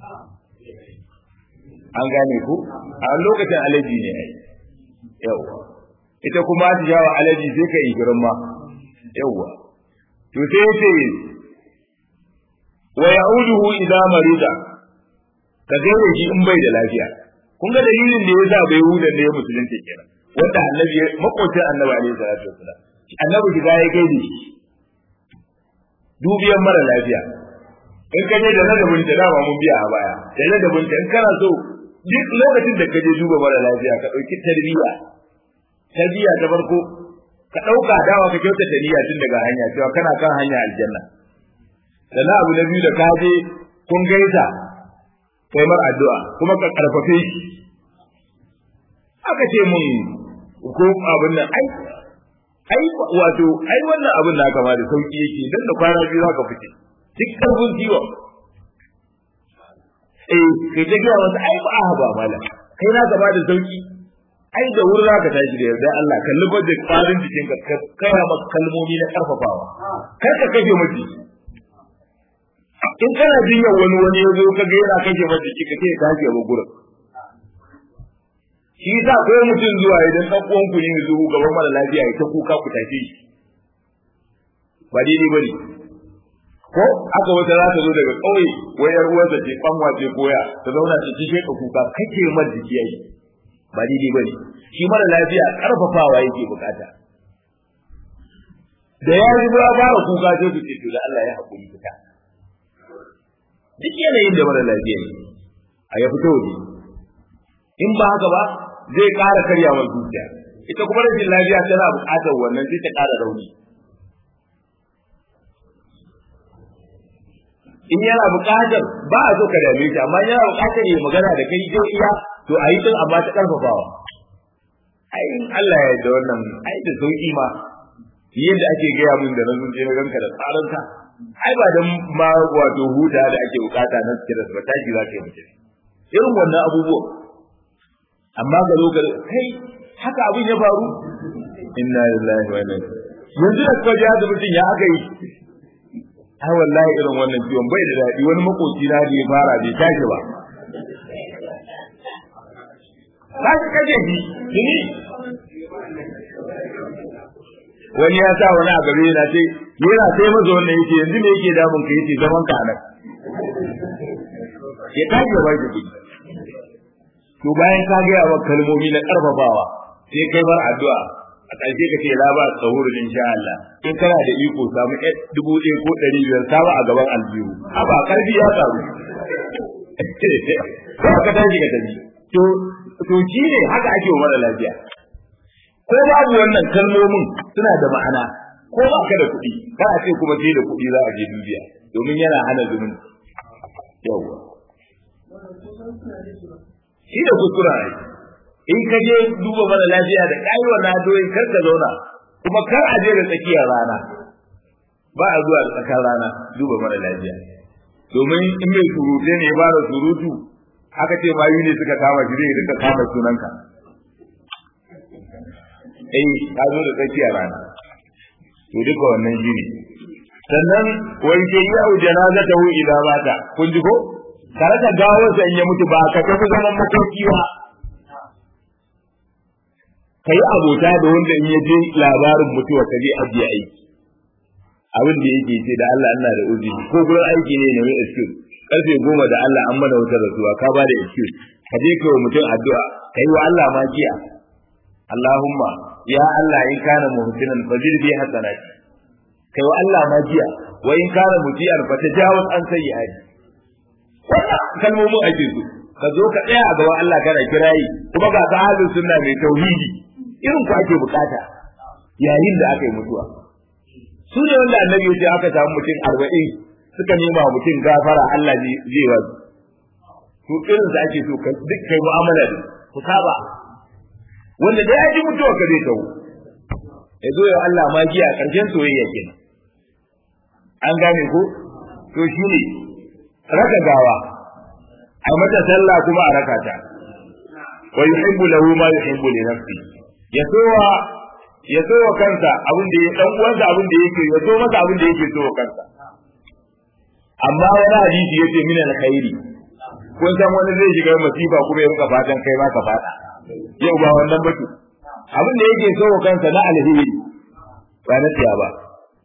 an gane ku a lokacin alaji ne ai yawa ita kuma atisha wa alaji sai ka yi girma yawa to sai ce wa ya'uduhu idza marida ka gaire shi in bai da lafiya kun ga dalilin da ya sa bai huda da ya musulunta kenan wanda annabi makocin annabi alaihi salatu wasalam annabi shiga ya gaide shi dubiyan mara lafiya in ka je da ladabin ta dama mun biya a baya da ladabin ta in kana so duk lokacin da ka je duba mara lafiya ka ɗauki tarbiyya tarbiyya ta farko ka ɗauka dawa ka kyautata niyya tun daga hanya cewa kana kan hanya aljanna sannan abu na biyu da ka je kun gaisa kai mar addu'a kuma ka karfafe shi aka ce mun ko abin nan ai ai wato ai wannan abin da kama da sauki yake dan da kwana biyu zaka fice duk karfin ciwo eh kai ta gaya masa ai ba ba mala kai na gaba da sauki ai da wuri zaka tashi da yarda Allah kalli budget farin jikin ka kaya maka kalmomi na karfafawa kar ka kashe miji in kana jinya wani wani ya zo ka ga yana kashe miji ka ce ka kashe ba gurin shi yasa ko mutum zuwa idan dan uwan ku ne zuwa gaban mara lafiya ya ta kuka ku tafi shi ba daidai bane ko aka wata za ta zo daga ƙauye wai yar uwarsa ce kanwa ce koya ta zauna ta ci sheka kuka kake mar jiki yayi ba daidai bane shi mara lafiya karfafawa yake bukata da ya yi ba fara kuka sai su ce to da Allah ya hakuri fita duk yanayin da mara lafiya ne a ya fito waje in ba haka ba zai ƙara karyawar zuciya ita kuma rashin lafiya tana buƙatar wannan sai ta ƙara rauni in yana buƙatar ba a so ka dame shi amma yana buƙatar yi magana da kai zai iya to a yi tun amma ta ƙarfafawa ai in Allah ya yarda wannan ai da sauƙi ma yadda ake gaya mun da na zunje na ganka da tsarinka ai ba dan ma wato huta da ake buƙata na stress ba tashi za ka yi mutum irin wannan abubuwan amma ga lokacin kai haka abin ya faru inna lillahi wa inna yanzu da kwaje da mutum ya aka yi ai wallahi irin wannan ciwon bai da daɗi wani makoci na da ya fara bai tashi ba ba ka kaje shi tuni wani ya sa wani a gabe yana ce yana sai maza wannan yake yanzu me yake damun ka yace zaman ka nan ya tashi ba shi kuɗi to bayan ka gaya wa kalmomi na karfafawa sai kai bar addu'a a ƙarshe ka ce la ba sahuru insha Allah in kana da iko samu ɗaya dubu ɗaya ko ɗari biyar samu a gaban aljihu a ba karfi ya samu ko ka tashi ka tafi to to shi ne haka ake wa mara lafiya ko babu wannan kalmomin suna da ma'ana ko ba ka da kuɗi ba a ce kuma sai da kuɗi za a je dubiya domin yana hana zumunci yawwa shi da kuskura ne in ka je duba mara lafiya da kai wa nadoyi kar ka zauna kuma kar a je da tsakiyar rana ba a zuwa da tsakar rana duba mara lafiya domin in mai surute ne ya fara surutu aka ce mayu ne suka kama shi zai rika kama sunanka eh ka zo da tsakiyar rana to duka wannan shi ne sannan wai ke yi au janazatahu idan mata kun ji ko ka rasa gawarsa in ya mutu ba ka tafi zaman makoki ba ka yi abota da wanda in ya je labarin mutuwa ka je ajiye aiki abin da yake ce da Allah Allah da uzi ko gurin aiki ne mai excuse karfe goma da Allah an mana wutar rasuwa ka ba da excuse ka je ka wa mutum addu'a ka yi wa Allah magiya Allahumma ya Allah in kana muhsinan fajir bi hasanati kai wa Allah magiya wa in kana mutiyan fa tajawaz an sayyi'ati wannan kalmomin ake so ka zo ka tsaya a gaban Allah kana kirayi kuma ga ka ahlus sunna mai tauhidi irin ku ake bukata yayin da aka yi mutuwa su ne wanda annabi ya ce aka samu mutum arba'in suka nema wa mutum gafara Allah zai wa su irin su ake so duk kai mu'amala da ku saba wanda da ya ji mutuwa ka zai tawo ya zo ya Allah magiya a ƙarshen soyayya kenan an gane ko to shine raka gawa a mata sallah kuma a raka ta wa yuhibbu lahu ma yuhibbu li nafsi ya sowa ya sowa kansa abin da ya dan uwansa abin da yake ya so masa abin da yake sowa kansa amma wani hadisi yace min alkhairi kun san wani zai shiga masifa kuma ya rinka fatan kai ma ka fada yau ba wannan batu abin da yake sowa kansa na alheri ba na tiya ba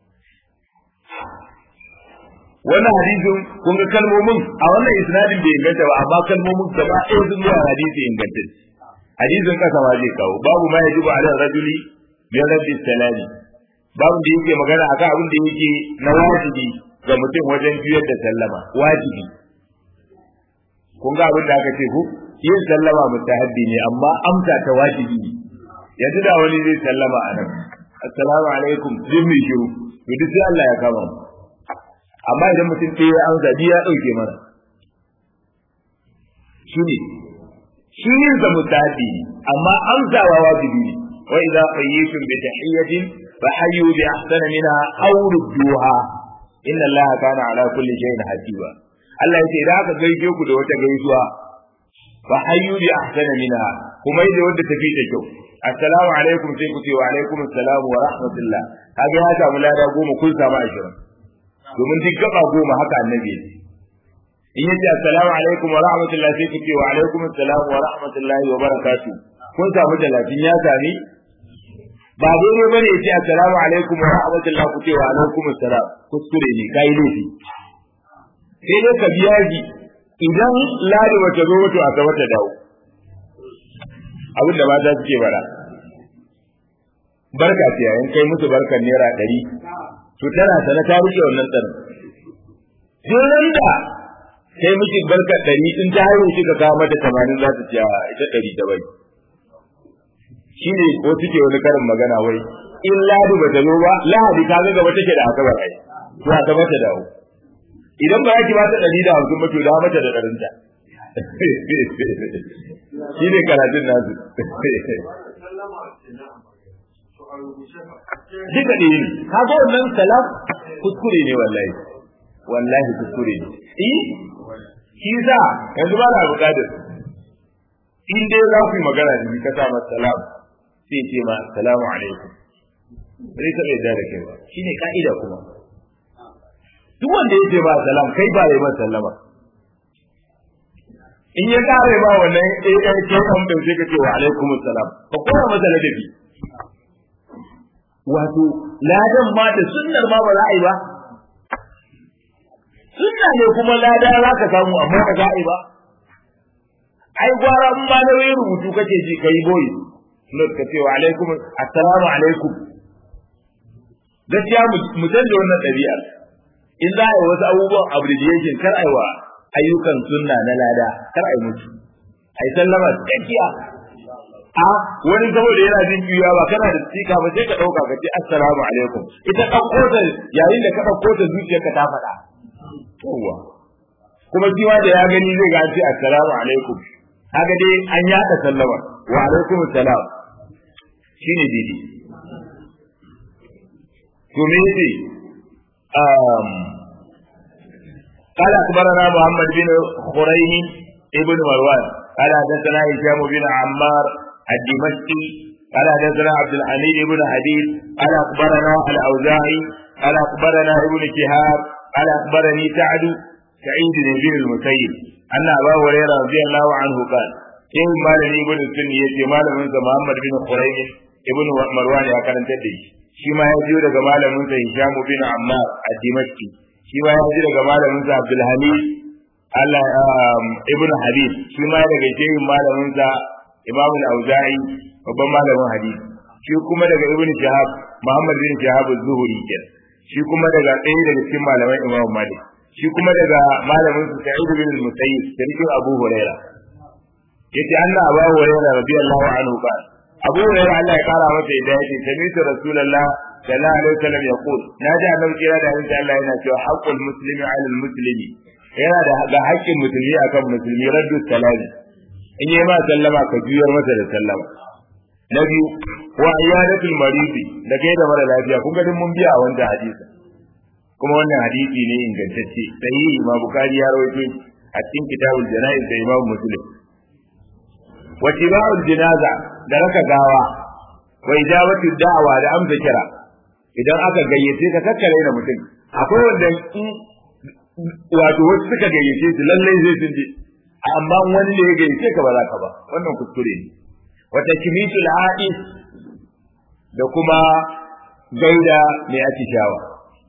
wannan hadisin kun ga kalmomin a wannan isnadin bai inganta ba amma kalmomin gaba ɗaya sun zuwa hadisi inganta hadisin kasa ma zai kawo babu ma ya jibu ala rajuli bi rabbi salami babu da yake magana akan abin da yake na wajibi ga mutum wajen biyar da sallama wajibi kun ga abin da aka ce ku yin sallama mustahabbi ne amma amsa ta wajibi ne yanzu da wani zai sallama a nan assalamu alaikum jin mai shiru to duk sai Allah ya kama mu amma idan mutum ɗaya ya amsa biya ya ɗauke mana shi ne shi yin sa mutabi amma amsawa wajibi ne wa idza qayyitum bi tahiyyatin fa hayyu bi ahsana minha aw rudduha inna allaha kana ala kulli shay'in hasiba Allah yace idan aka gaishe ku da wata gaisuwa fa hayyu bi ahsana minha kuma idan wanda tafi da kyau assalamu alaikum sai ku ce wa alaikum assalam wa rahmatullah kaga ya samu lada goma kun samu ashirin domin duk gaba goma haka annabi ya in yace assalamu alaikum wa rahmatullah sai ku ce wa alaikum assalam wa rahmatullahi wa barakatuh kun samu talatin ya sami ba daidai bane yace assalamu alaikum wa rahmatullah ku ce wa alaikum assalam kuskure ne kai laifi sai dai ka biya ji idan ladi wata zo wato a gaba ta dawo abin da mata suke bara barka ce yayin kai musu barkan naira ɗari to tana sana ta rike wannan tsarin duk da sai miki barka ɗari in ta haihu kika kawo mata tamanin za ta ce ita ɗari da bai shi ne ko suke wani karin magana wai in ladi ba ta zo ba lahadi ta ga gaba take da asabar ai to a gaba ta dawo idan ba ki ba ta ɗari da hamsin ba to da mata da ɗarinta shi ne karatun nasu duka ɗaya ne ka ga wannan salam kuskure ne wallahi wallahi kuskure ne eh shi sa yanzu ba na buƙatar in dai za ku yi magana da ni ka sa masa salam sai ce ma salamu alaikum sai ka bai da kai ba shine ka'ida kuma duk wanda ya ce ba salam kai ba yi masa sallama in ya kare ba wannan ɗaya ɗaya ke kan bai sai ka ce wa alaikum salam ka koya masa ladabi wato ladan ma da sunnar ma ba za a yi ba sunna ne kuma lada za ka samu amma ba za a yi ba ai gwara in ma na wai rubutu kake ji kai boy not ka ce wa alaikum assalamu alaikum gaskiya mu canza wannan ɗabi'ar in za a yi wasu abubuwan abbreviation kar a yi wa ayyukan sunna na lada kar a yi mutu a yi sallama tsakiya a wani saboda yana jin juya ba kana da tsika ba sai ka ɗauka ka ce assalamu alaikum ita ɗauko ta yayin da ka ɗauko ta zuciyarka ta faɗa yawwa kuma shi da ya gani zai ga ce assalamu alaikum kaga dai an yaɗa sallama wa alaikum assalam shine didi to me yace um قال أخبرنا محمد بن خريم ابن مروان قال حدثنا هشام بن عمار الدمشقي قال حدثنا عبد الحميد بن حديد قال أخبرنا الأوزاعي قال أخبرنا ابن شهاب قال أخبرني سعد سعيد بن المسيب أن أبا هريرة رضي الله عنه قال in malami ibn sunni yace malamin sa Muhammad bin Quraym ibn Marwan ya karanta da shi shi ma ya jiyo daga malamin sa Hisham bin Ammar ad-Dimashqi shi ma ya jiyo daga malamin sa Abdul Hamid Allah ibn Habib shi ma daga shehin malamin sa Imam al-Auza'i babban malamin hadisi shi kuma daga ibn Shahab Muhammad bin Shahab az-Zuhri kenan shi kuma daga ɗaya daga cikin malaman Imam Malik shi kuma daga malamin sa Sa'id bin al-Musayyib sarkin Abu Hurairah yace Allah Abu Hurairah radiyallahu anhu qala Abu Hurairah Allah ya kara masa yadda yace sami'tu Rasulullah sallallahu alaihi wasallam yaqul naji annabi kira da insha Allah yana cewa haqqul muslimi 'ala al-muslimi yana da ga haƙƙin musulmi akan musulmi raddu salami in yi ma sallama ka juyar masa da sallama na biyu wa iyadatul maridi da kai da mara lafiya kun ga din mun biya a wanda hadisi kuma wannan hadisi ne ingantacce sahihi ma bukari ya rawaito a cikin kitabul janaiz da imam muslim wa tiba'ul jinaza da raka gawa wa ijabatu da'wa da amsa kira idan aka gayyace ka kakkare da mutum akwai wanda in wato wasu suka gayyace su lallai zai sun je amma wani ne ya gayyace ka ba za ka ba wannan kuskure ne wa takmitul ha'is da kuma gaida mai atishawa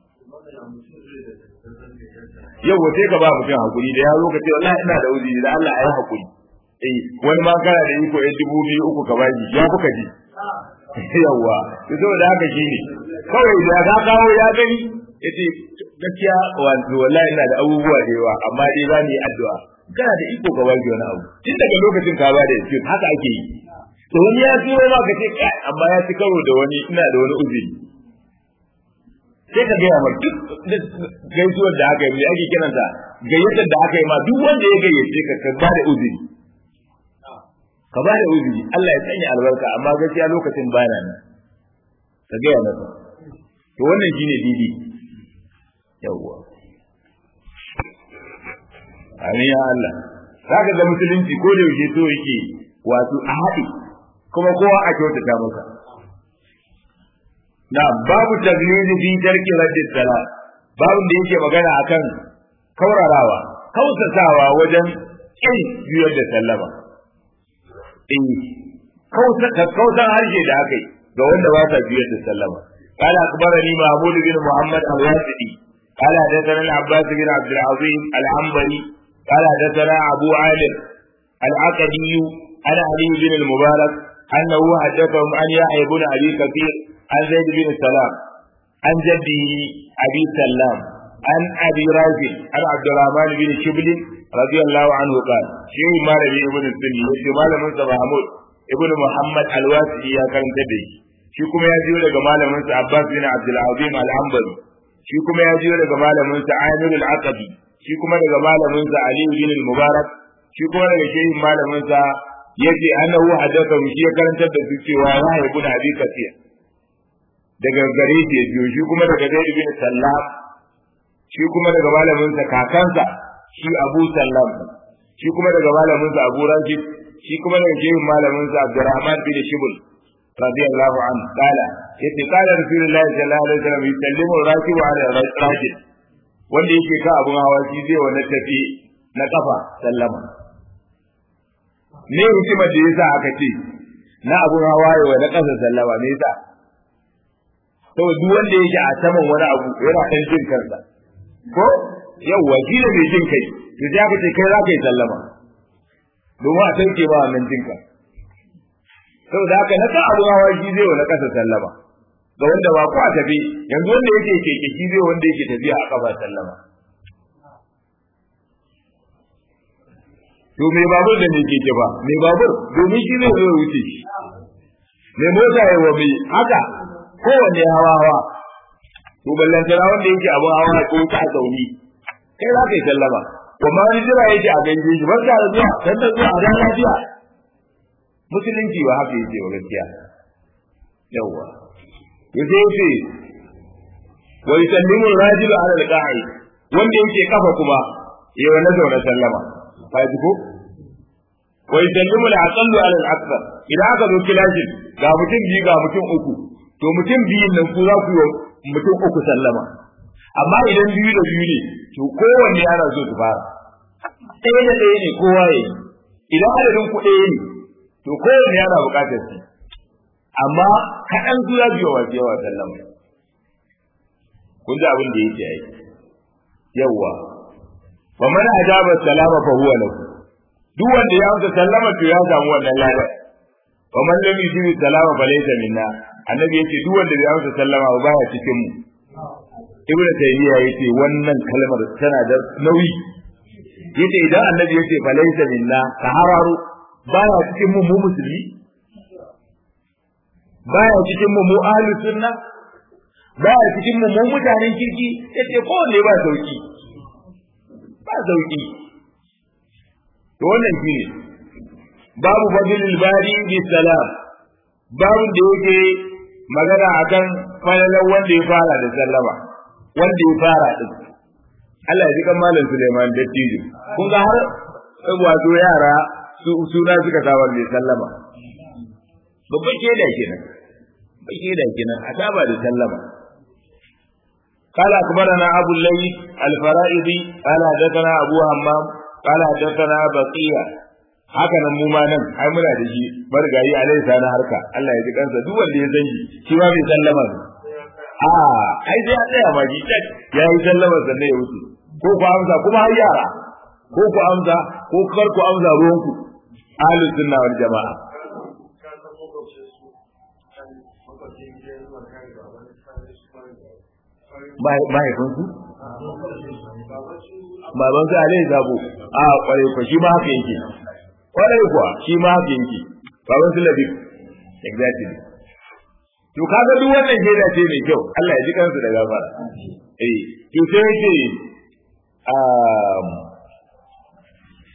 yau wace ka ba mutum hakuri da ya zo ka ce wallahi ina da uzuri da Allah ayi hakuri eh wani ma kana da iko ya dubu biyu uku ka baji ya kuka ji yawa to saboda haka shine kawai da ka kawo ya gani yace gaskiya wallahi ina da abubuwa da yawa amma dai ba ni addu'a kana da iko ka baji wani abu tun daga lokacin ka ba da yake haka ake yi to wani ya turo ma ka ce kai amma ya ci karo da wani ina da wani uzuri sai ka gaya ma duk gaisuwar da aka yi mai ake kiransa gayyatar da aka yi ma duk wanda ya gayyace ka ka ba da uzuri ka ba da uzuri Allah ya sanya albarka amma gaskiya lokacin bana nan ka gaya masa to wannan shine didi yawwa amin ya Allah zaka ga musulunci ko da yaushe so yake wato a haɗe kuma kowa a kyautata masa na babu taglizi fi tarki raddis salat babun da yake magana akan kaurarawa kausatawa wajen kin juyar da sallama in kausan harshe da aka yi ga wanda ba sa juyar da sallama قال أخبرني محمود بن محمد الواسطي قال حدثنا العباس بن عبد العظيم العنبري قال حدثنا أبو عامر العقدي عن علي بن المبارك أنه حدثهم عن يحيى بن أبي كثير عن زيد بن سلام عن جده أبي سلام عن أبي رافع عن عبد الرحمن بن شبل رضي الله عنه قال شيء ما ربي ابن السني يجي ما لم محمود ابن محمد الواسعي يا كان تدي shi kuma ya jiyo daga malamin sa Abbas bin Abdul Azim al-Hanbali shi kuma ya jiyo daga malamin sa Amir al-Aqabi shi kuma daga malamin sa Ali bin al-Mubarak shi kuma daga shehin malamin sa yace annahu hadatha shi ya karantar da su cewa ya haibu da Abi Kathir daga gare shi ya biyo shi kuma daga Zaid bin Sallam shi kuma daga malamin sa kakansa shi Abu Sallam shi kuma daga malamin sa Abu Rashid shi kuma daga shehin malamin sa Abdurrahman bin Shibul radiyallahu anhu qala yace qala Rasulullahi sallallahu alaihi wasallam yusallimu rakibu ala rajul wanda yake ka abun hawa shi zai wani tafi na kafa sallama ne hikimar da yasa aka ce na abun hawa ya na kasa sallama me yasa saboda duk wanda yake a saman wani abu yana kan jin kansa ko yawwa shi ne mai jin kai to sai aka ce kai za ka yi sallama domin a sauke ba wannan jin ka saboda haka na kan abun hawa shi zai wani kasa sallama ga wanda ba ko a tafi yanzu wanda yake keke shi zai wanda yake tafiya a kafa sallama to mai babur da mai keke ba mai babur domin shi zai zo wuce shi mai mota ya wa mai haka kowanne hawa hawa to ballantana wanda yake abun hawa ko ta zauni kai za ka yi sallama kuma wani jira yake a ganje shi barka da zuwa dan da zuwa a lafiya musulunci ba haka yake wa gaskiya yawwa yace yace wa yusallimu rajulu ala al-qa'i wanda yake kafa kuma yawa na zaune sallama fa ji ko wa yusallimu al-aqallu ala al-akthar idan aka zo kilashin ga mutum biyu ga mutum uku to mutum biyun nan ku za ku yi mutum uku sallama amma idan biyu da biyu ne to kowanne yana so su fara ɗaya da ɗaya ne kowa ya yi idan adadin ku ɗaya ne to kowanne yana buƙatar su amma kaɗan su za su yi wa yawa sallama kun ji abin da yake yi yawwa wa man ajaba salama fa huwa lahu duk wanda ya amsa sallama to ya samu wannan lada wa man lam yujibi salama fa laysa minna annabi yace duk wanda bai amsa sallama ba baya cikin mu ibnu taymiya yace wannan kalmar tana da nauyi yace idan annabi yace fa laysa minna ka hararu baya cikin mu mu musulmi baya cikin mu mu ahlus sunna baya cikin mu mu mutanen kirki yace ko ne ba sauki ba sauki to wannan shine babu fadilul bari bi salam babu da yake magana akan falalan wanda ya fara da sallama wanda ya fara din Allah ya ji kan malam Suleiman Dattijo kun ga har wato yara su suna suka sa wanda ya sallama babban shaida kenan babban shaida kenan a saba da sallama قال أخبرنا أبو الليث الفرائضي قال حدثنا أبو همام قال حدثنا بقية haka nan mu ma nan ai muna da shi marigayi alai sana harka Allah ya ji kansa duk wanda ya san shi shi ma bai sallama ne a ai sai ya tsaya ma ji ya yi sallama sannan ya wuce ko ku amsa kuma har yara ko ku amsa ko kar ku amsa ruwanku ahlus sunna wal jama'a mahaifinsu? Baban su alai zabo, a kwarai kwa shi ma haka yake, kwarai kuwa shi ma haka yake, baban su labib, exactly. To kaga duk wannan shaida ce mai kyau, Allah ya ji kansu da gafara. Eh, to sai yake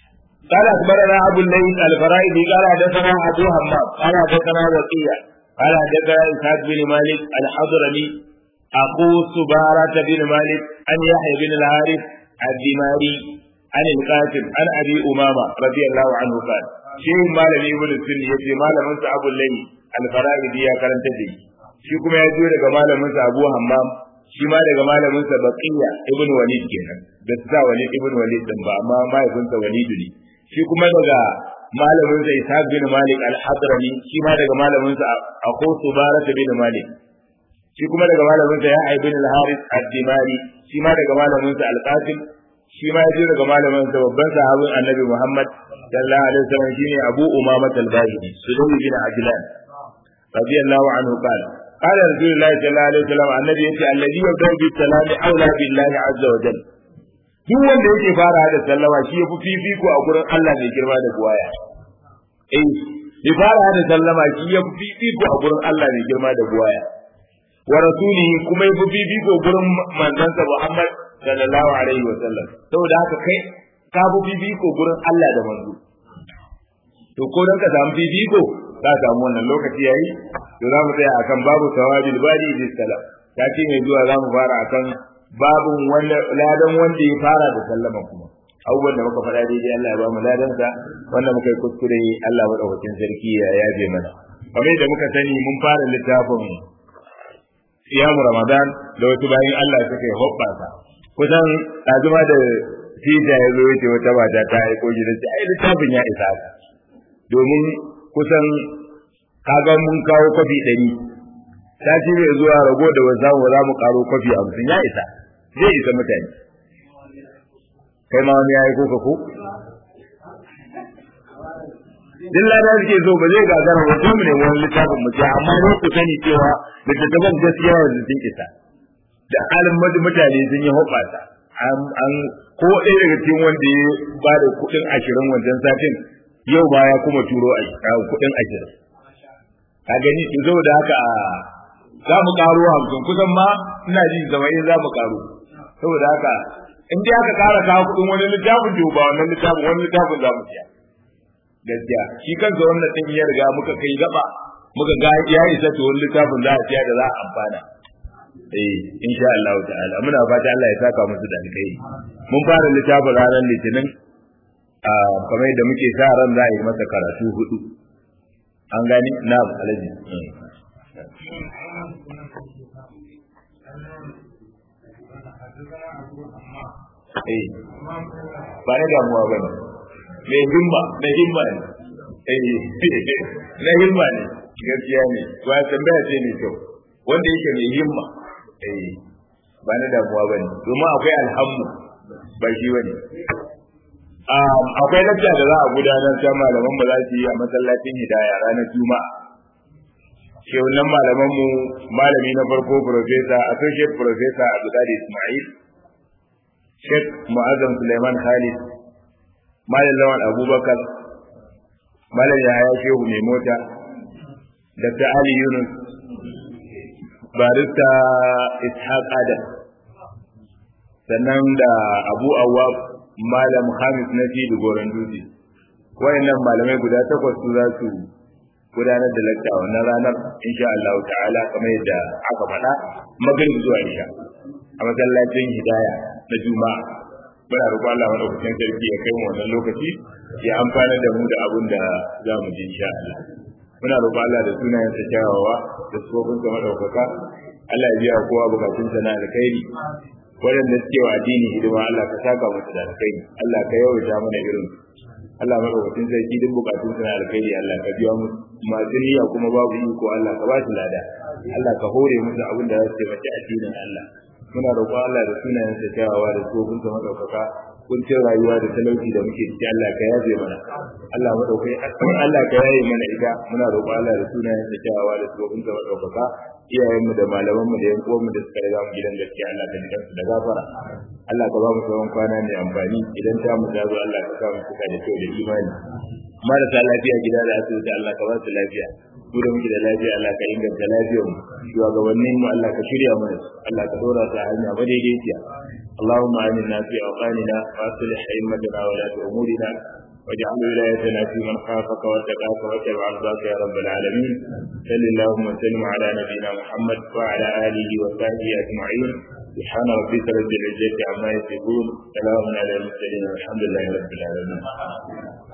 قال أخبرنا أبو الليث الفرائدي قال حدثنا أبو همام قال حدثنا وقيع قال حدثنا إسحاق بن مالك الحضرمي أخو سبارة بن مالك عن يحيى بن الحارث الدماري عن القاسم عن أبي أمامة رضي الله عنه قال شيخ مالك ابن السن يجي مالك من أبو الليث الفرائدي يا كرم تدي shi kuma ya jiyo daga malaminsa Abu Hammam shi ma daga malaminsa Baqiya ibn Walid kenan da sa Walid ibn Walid din ba amma mahaifinsa Walid ne shi kuma daga malamin sa Ishaq bin Malik al-Hadrami shi ma daga malamin sa Abu Subarat bin Malik shi kuma daga malamin sa Yahya bin al-Harith ad-Dimari shi ma daga malamin sa Al-Qasim shi ma yaje daga malamin sa babban sahabin Annabi Muhammad sallallahu alaihi wasallam shine Abu Umama al-Bahili Sulaimi bin Ajlan radiyallahu anhu qala قال رسول الله صلى الله عليه وسلم النبي يقول الذي يبدأ بالسلام أولى بالله عز وجل duk wanda yake fara da sallama shi yafi fifiko a gurin Allah mai girma da buwaya eh ya fara da sallama shi yafi fifiko a gurin Allah mai girma da buwaya wa rasulihi kuma yafi fifiko gurin manzansa Muhammad sallallahu alaihi wa sallam saboda haka kai ka fi fifiko gurin Allah da manzo to ko dan ka samu fifiko ka samu wannan lokaci yayi to za mu tsaya akan babu tawabil badi bis salam ta ce mai zuwa za mu fara akan babun wanda ladan wanda ya fara da sallama kuma abubuwan da muka faɗa daidai Allah ya ba mu ladan sa wanda muka yi kuskure Allah madaukakin sarki ya yaje mana kamar da muka sani mun fara littafin siyamu ramadan da wasu bayan Allah suka yi hoɓɓasa kusan ɗazuma da tija ya zo yace wata mata ta aiko gidan ai littafin ya isa ka domin kusan kaga mun kawo kwafi ɗari sati mai zuwa rago da wasu zamu za mu karo kwafi hamsin ya isa zai isa mutane kai ma wani ya yi koka ko duk lada suke so ba zai gagara ba sai mu ne wani littafin mu amma ne ku sani cewa littattafan gaskiya yanzu sun isa da halin mutane sun yi hoɓasa an ko ɗaya daga cikin wanda ya ba da kuɗin ashirin wancan satin yau ba ya kuma turo a kuɗin ashirin ka gani in zo da haka a za mu karo hamsin kusan ma ina ji zama in za mu karo saboda haka in dai aka kara kawo kuɗin wani littafin to ba wannan littafin wani littafin za mu siya gaskiya shi kansa wannan ɗin ya riga muka kai gaba muka ga ya isa to wani littafin za a siya da za a amfana eh insha Allah ta'ala muna fata Allah ya saka musu da alkai mun fara littafin ranar litinin kamar yadda muke sa ran za a yi masa karatu hudu an gani na alaji eh ba na damuwa ba ne mai himma na himma ne eh na himma ne gaskiya ne ba tambaya ce ne kyau wanda yake mai himma eh ba na damuwa ba ne domin akwai alhammu ba shi ba ne akwai lacca da za a gudanar ta malaman ba za su yi a masallacin hidaya ranar juma'a shehunan malaman mu malami na farko professor associate professor abdulkadir ismail sheikh mu'azzam suleiman khalid malam lawan abubakar malam yahaya shehu mai mota dr ali yunus barista ishaq adam sannan da abu awwab malam Hamis na fi da goron dutse wayannan malamai guda takwas su za su gudanar da lakta wannan ranar insha Allah ta'ala kamar yadda aka faɗa magrib zuwa isha a masallacin hidaya na juma'a muna roƙon Allah madaukakin sarki ya kai mu wannan lokaci ya amfana da mu da abin da za mu ji insha Allah muna roƙon Allah da sunayen sa kyawawa da sofin sa madaukaka Allah ya biya kowa bukatun sa na alkhairi waɗanda suke wa addini hidima Allah ka saka musu da alkhairi Allah ka yawaita mana irin Allah madaukakin sarki duk bukatun su na alkhairi Allah ka biya musu masu niyya kuma babu iko Allah ka ba su lada Allah ka hore musu abin da za su taimaki addinin Allah muna roƙon Allah da sunayen sa kyawawa da tsofin sa madaukaka kuncin rayuwa da talauci da muke ciki Allah ka yaje mana Allah madaukai Allah ka yaye mana ita muna roƙon Allah da sunayen sa kyawawa da tsofin sa madaukaka iyayenmu da malamanmu da yan uwanmu da suka riga mu gidan gaskiya Allah ka jikansu da gafara Allah ka ba mu tsawon kwana mai amfani idan ta mu zo Allah ka sa mu suka da kyau da imani marasa lafiya gida da asibiti Allah ka ba su lafiya mu da muke da lafiya Allah ka inganta lafiyar mu shugabannin mu Allah ka shirya mana Allah ka dora ta hanya madaidaiciya اللهم آمنا في أوطاننا وأصلح أئمتنا ولاة أمورنا واجعل ولايتنا في من خافك واتقاك واتبع رضاك يا رب العالمين صل اللهم وسلم على نبينا محمد وعلى اله وصحبه اجمعين سبحان ربك رب العزه عما يصفون سلام على المرسلين والحمد لله رب العالمين